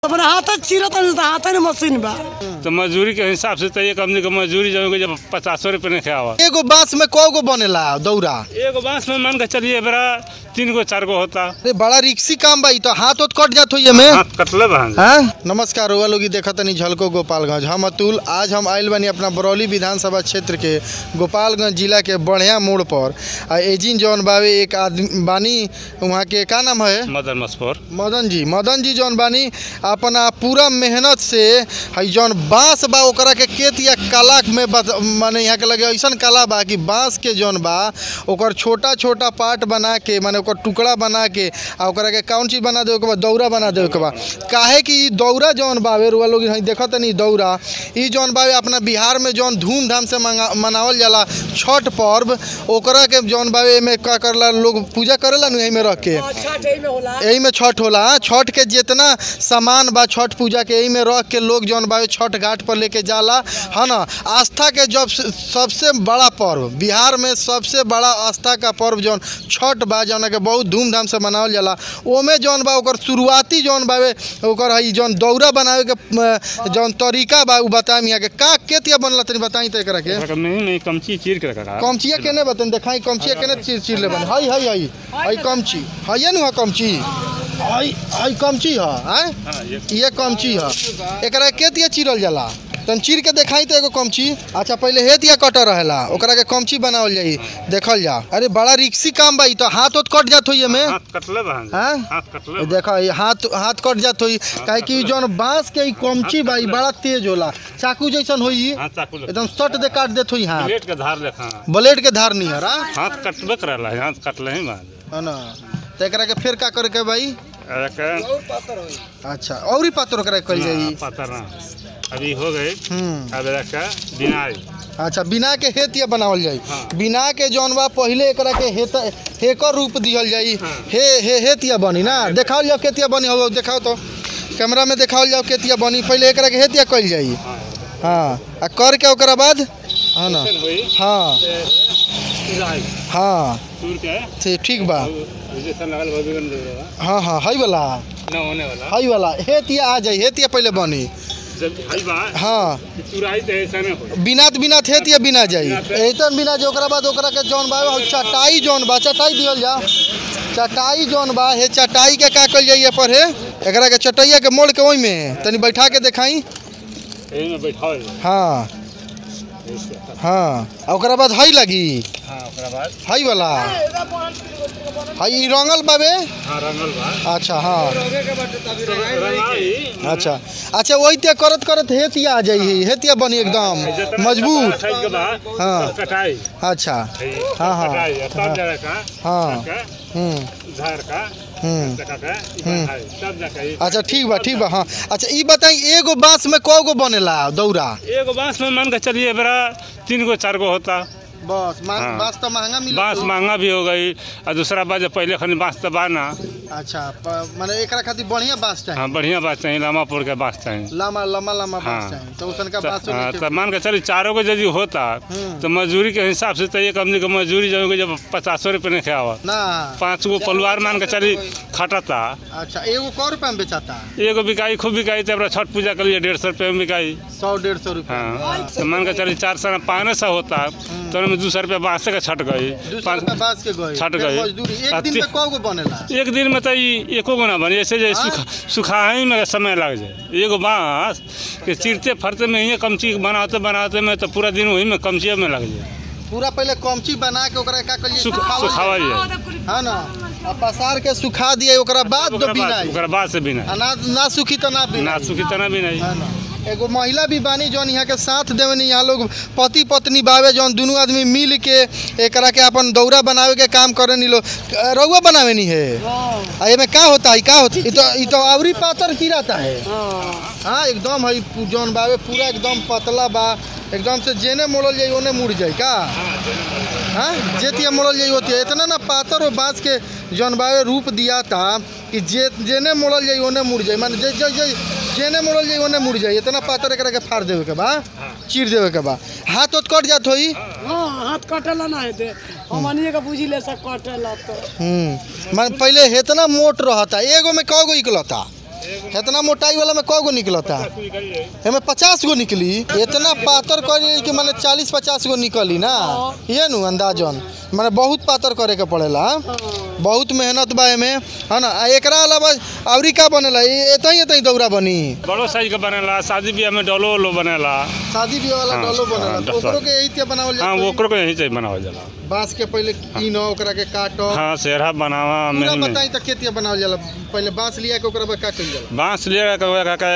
अपने हाथ चिरत हाथ में मशीन बा तो मजदूरी के हिसाब से तो एक आदमी के मजदूरी जब जब पचासो रुपये नहीं खावा एगो बांस में कौ गो बनेला दौरा एगो बांस में मान के चलिए बड़ा तीन गो चार गो होता अरे बड़ा रिक्सी काम बा ई तो हाथ होत कट जात होइए में हाथ कटले बहन हाँ नमस्कार हुआ लोग देखा तनी झलको गोपालगंज हम अतुल आज हम आयल बानी अपना बरौली विधानसभा क्षेत्र के गोपालगंज जिला के बढ़िया मोड़ पर आ एजिन जौन बावे एक आदमी बानी वहाँ के का नाम है मदन मसफोर मदन जी मदन जी जौन बानी अपना पूरा मेहनत से हई जौन बांस बा ओकरा के केत या कला में बत- माने यहाँ के लगे ऐसन कला बा कि बांस के जौन बा ओकर छोटा छोटा पार्ट बना के माने ओकर टुकड़ा बना के आ ओकरा के कौन चीज बना देवे के बा दौरा बना देवे के बा काहे कि ई दौरा जौन बावे रुआ लोग हई देखत नहीं दौरा ई जौन बावे अपना बिहार में जौन धूमधाम से मंगा- मनावल जाला छठ पर्व ओकरा के जौन बावे एमे का करला लोग पूजा करेला नु एही में रख के यही में छठ होला हाँ, छठ के जितना सामान बा छठ पूजा के यही में रख के लोग जौन बा छठ घाट पर लेके जाला है ना आस्था के जब से- सबसे बड़ा पर्व बिहार में सबसे बड़ा आस्था का पर्व जौन छठ बा जौन के बहुत धूमधाम से मनावल जाला ओमे जौन बा ओकर शुरुआती जौन बावे ओकर हई जौन दौरा बनावे के अ, जौन तरीका बा उ बताई यहाँ के का केतिया बनला तनी बताई तो एकरा के नहीं नहीं कमची चीर के रखा कमचिया केने बतन देखाई कमचिया केने चीर चीर ले बन हई हई हई हई कमची हई नु कमची हई हई कमची ह हैं हाँ ये ये कमची ह एकरा के दिया चिरल जाला तन चीर के देखाई तो एगो कमची अच्छा पहले हे दिया कटर रहेला ओकरा के कमची बनावल जाई देखल जा अरे बड़ा रिक्सी काम बा ई तो हाथ होत कट जात होई एमे हाथ कटले बहन हैं हाथ कटले देखो ये हाथ हाथ कट जात होई काहे कि जौन बांस के ई कमची बा ई बड़ा तेज होला चाकू जैसन होई ई, हाथ चाकू ले एकदम सट दे काट देत होई हाथ प्लेट के धार लेखा ब्लेड के धार नहीं हरा हाथ कटबे करला हाथ कटले ही बहन है ना तो एकरा के फिर का करे के भाई एक अच्छा और ही पात्र ओकरा के कल जाई पता ना अभी हो गए हम्म अब रखा बिनाई अच्छा बिना के हेतिया बनावल जाई हाँ। बिना के जौन बा पहिले एकरा के हेत हेकर रूप दिहल जाई हे हे हेतिया बनी ना देखावल जाओ केतिया बनी हो देखाओ तो कैमरा में देखावल जाओ केतिया बनी पहिले एकरा के हेतिया कल जाई हाँ हाँ आ कर के ओकरा बाद हाँ ना ऐसन हुई हाँ बिनाई हाँ टूर के से ठीक बा जैसा लगल भगवान दे रहा हाँ हाँ हई वाला ना होने वाला हई वाला हेतिया आ जाई हेतिया पहिले बनी जब हई बा हाँ चुराई तो ऐसा ना हो बिनात बिना थे या बिना जाई ऐतन बिना जो ओकरा बाद ओकरा के जौन बा उ चटाई जौन बा चटाई दियल जा चटाई जौन बा हे चटाई के का कल जाइए पर हे एकरा के चटैया के मोड़ के ओइ में तनी बैठा के देखाई यही में बैठाओ हाँ ऐसे। हाँ आ ओकरा बाद हई लगी हाँ ओकरा बाद हई वाला हई ई रंगल बाबे हाँ रंगल बा अच्छा हाँ रंगाई अच्छा अच्छा वही करत करत हेतिया आ जाई हेतिया बनी एकदम जितना मजबूत साइज के बा हाँ। सब कटाई अच्छा है, हाँ, हाँ, कटाई है, हाँ। तब जगह का हाँ। का, हम्म झाड़ का हम्म जगह का बढ़ाई, तब जाके ई- अच्छा ठीक बा ठीक बा हाँ अच्छा ई बताई एगो बांस में कौ गो बनेला दौरा एगो बांस में मान के चलिए बड़ा तीन गो चार गो होता बस मा- हाँ। बांस तो महंगा मिले बांस महंगा भी हो गई और दूसरा बात जब पहले खनी बांस तो बा ना अच्छा प- माने एकरा खातिर बढ़िया बांस चाहिए हाँ बढ़िया बात चाहिए लामापुर के बांस चाहिए लम्बा लम्बा लम्बा बांस हाँ। चाहिए तो उसन का तो, बांस हाँ, तो मान के चलिए चारों को यदि होता हम्म। तो मजदूरी के हिसाब से तो एक आदमी के मजदूरी जब जब पचासो रुपये नहीं खावा ना पाँच गो परिवार मान के चली खटता अच्छा एगो कौ रुपया में बेचाता एगो बिकाई खूब बिकाई तो अपना छठ पूजा कर लिए डेढ़ सौ रुपये में बिकाई सौ डेढ़ सौ रुपया हाँ तो मान के चलिए चार सौ पाँच सौ होता तो उनमें दो सौ रुपया बाँस के छट गई दू सौ पाँच रुपया बांस के गए छट फिर गए। मजदूरी एक आ दिन ती- में कौ गो बनेला एक दिन में तो ई एको गो ना बनी ऐसे जे हाँ? सुखा सुखाही में समय लग जाए एगो बाँस के चिरते फरते में ही कमची बनाते बनाते में तो पूरा दिन वही में कमचिए में लग जाए पूरा पहले कमची बना के ओकरा का करिए सुख सुखावल सुखावल जाए। जाए हाँ ना आ पसार के सुखा दिए ओकरा बाद ओकरा तो बाद बिनाई ओकरा बाद से बिना आ ना ना सुखी तो ना बिनाई ना सुखी तना भी नहीं है ना एगो महिला भी बानी जौन यहाँ के साथ देवनी यहाँ लोग पति पत्नी बावे जौन दुनू आदमी मिल के एकरा के अपन दौरा बनावे के काम करे नी लोग रउआ बनावे नी है आ एमे का होता है का होता है ई तो ई तो आवरी पातर चिराता है हाँ एकदम है पू- जौन बावे पूरा एकदम पतला बा एकदम से जेने मोड़ल जाई ओने मुड़ जाई का हाँ जेतिया मोड़ल जाई होती है इतना ना पातर और बाँस के जौन बावे रूप दिया था कि जे जेने मोड़ल जाई ओने मुड़ जाई माने जे जे जे जेने मोड़ल जाई ओने मुड़ जाई इतना पातर एकरा के फाड़ देवे के बा चीर देवे के बा हाथ उत कट जात होई हाँ हाथ कटेला ना हेते हमनिए के बुझी ले सब कटेला तो हम्म मान पहले इतना मोट रहता एगो में कौ गो निकलता इतना मोटाई वाला में कौ गो निकलता एमे पचास गो निकली इतना पातर करी कि माने चालीस पचास गो निकली ना ये नु अंदाजन माने बहुत पातर करे के पड़ेला बहुत मेहनत बा एमे है ना आ एकरा अलावा औरी का बनेला एतही एतही दौरा बनी बड़ो साइज का बनेला शादी ब्याह में डोलो उलो बनेला शादी ब्याह वाला हाँ, डलो बनेला हाँ, तो ओकरो के यही ते बनावल हाँ जाता ओकरो को यहीं से बनावल जाला बांस के पहले कीनो ओकरा के काटो हाँ सेहरा बनावा पूरा में बताई त केतिया बनावल जाला पहले बांस लिया के ओकरा बाद का कइल जाला बांस ले के के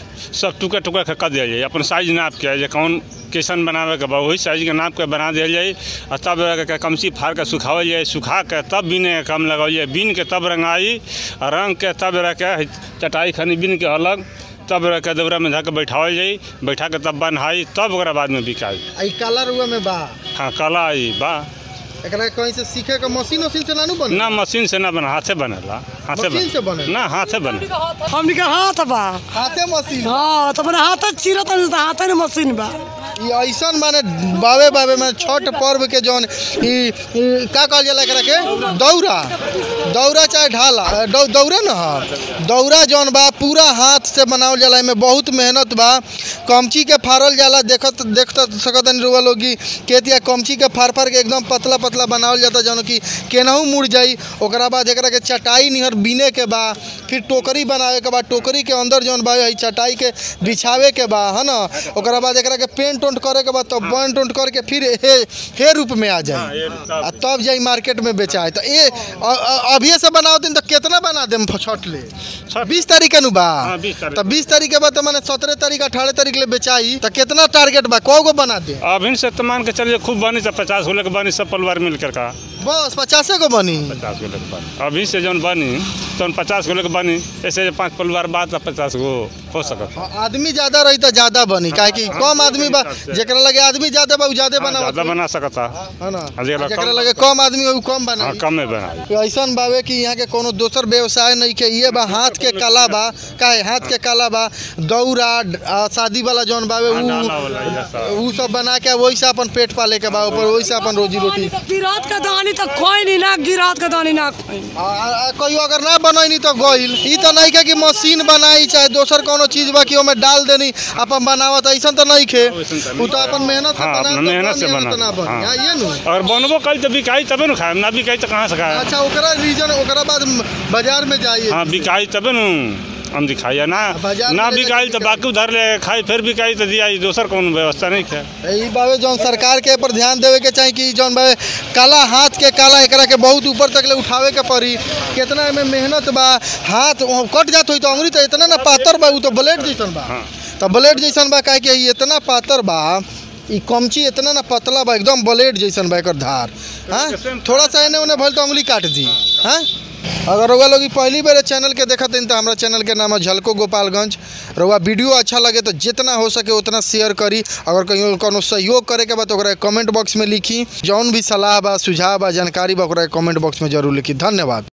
सब टुकड़ा टुकड़ा के कर दिया जाए अपन साइज नाप के जे कौन कैसन बनावे के बा वही साइज के नाप के बना दिया जाए और तब के कमची फाड़ के सुखावल जाए सुखा के तब बीने के काम लगावल जाए बीन के तब रंगाई और रंग के तब रह के चटाई खनी बीन के अलग तब रह के दौरा में धऽ के बैठावल जाई बैठा के तब बन्हाई तब ओकरा बाद में बिकाई आई काला रुआ में बा हाँ कला आई बा एकरा कहीं से सीखे के मशीन उशीन से नानू बने ना मशीन से ना बना हाथे बनेला हाथे मशीन से बने? ना हाथे बने हमनी के हाथ बा हाथे मशीन हाँ तो अपने हाथ चिरत तो हाथ ने मशीन बा ई ऐसन माने बावे बावे में छठ पर्व के जौन ई ई का कहल जाला एकरा के दौरा दौरा चाहे ढाला अ, दौ, दौरा न ह दौरा जौन बा पूरा हाथ से बनावल जाला एमे बहुत मेहनत बा कमची के फाड़ल जाला देखत देखत सकतन रुआ लोग की केतिया कमची के फाड़ फाड़ के एकदम पतला पतला बनावल जाता जौन की केनहू मुड़ जाई ओकरा बाद एकरा के चटाई निहर बीने के बा फिर टोकरी बनावे के बा टोकरी के अंदर जौन बा हई चटाई के बिछावे के बा है ना ओकरा बाद एकरा के पेंट उंट करे के बाद तब पेंट उंट करके फिर हे हे रूप में आ जाए आ तब जाई मार्केट में बेचाए तो ये अ- अ- अभिये से बनाओ दिन तो कितना बना देम छठ ले छठ- बीस तारीख के नु बा हाँ, 20 तारीख। तो बीस तारीख के बाद तो मैंने सत्रह तारीख अठारह तारीख ले बेचाई तो कितना टारगेट बा कौ गो बना दे अभी से तो मान के चलिए खूब बनी तो पचास गो लेके बनी सब परिवार मिलकर का बस पचासे गो बनी पचास गो लेके बनी अभी से जौन बनी तो पचास गो लेके बनी ऐसे पाँच परिवार बाद तो पचास गो हो सकत हाँ, आदमी ज्यादा रही तो ज्यादा बनी काहे कि कम आदमी बा जेकरा लगे आदमी ज्यादा बा उ ज्यादा हाँ, बनावत ज्यादा बना सकता है ना आ जेकरा जेकरा कम- लगे कम आदमी उ कम हाँ बनाई कम में बनाई तो ऐसन बावे कि यहाँ के कोनो दोसर व्यवसाय नहीं के ये बा हाथ के कला बा काहे हाथ के कला बा दौरा ड- आ, शादी वाला जौन बावे हाँ, उ डाला वाला ये सब। उ सब बना के वही से अपन पेट पाले के बा ऊपर वही से अपन रोजी रोटी गिरात का दानी तो खोई नहीं ना गिरात का दानी ना खोई आ- आ- आ, कहियो अगर ना बनैनी तो गइल ई तो नहीं के कि मशीन बनाई चाहे दोसर कोनो चीज बा कि ओमे डाल देनी अपन बनावत ऐसन तो नहीं खे वैसन तो उ तो अपन मेहनत से हाँ, बना अपना मेहनत से बना ना बनी हाँ। हाँ, ये नु अगर बनबो कल तो बिकाई तबे न खाए ना बिकाई तो कहाँ से खाए अच्छा ओकरा रीजन ओकरा बाद बाजार में जाइए हाँ बिकाई तबे न हम दिखाई ना बाजार में ना ले बिकाई जाके तो बाकी उधर ले खाई फिर बिकाई तो दिया दोसर कौन व्यवस्था नहीं है ई बाबे जौन सरकार के पर ध्यान देवे के चाही कि जौन बाबे काला हाथ के काला एकरा के बहुत ऊपर तक ले उठावे के पड़ी कितना एमे मेहनत बा हाथ वहाँ कट जात होई तो अंगुरी तो इतना ना पातर बा उ तो ब्लेड जैसन बा हाँ। तो ब्लेड जैसन बा काहे कि ई इतना पातर बा ई कमची इतना ना पतला बा एकदम ब्लेड जैसन बा एकर धार हाँ थोड़ा सा एने ओने भइल तो अंगुली काट दी हाँ अगर रउआ लोग ई पहली बार चैनल के देखत हन तो हमारा चैनल के नाम है झलको गोपालगंज रउआ वीडियो अच्छा लगे तो जितना हो सके उतना शेयर करी अगर कहीं कोनो सहयोग करे के बा तो ओकरा कमेंट बॉक्स में लिखी जौन भी सलाह बा सुझाव बा जानकारी बा ओकरा कमेंट बॉक्स में जरूर लिखी धन्यवाद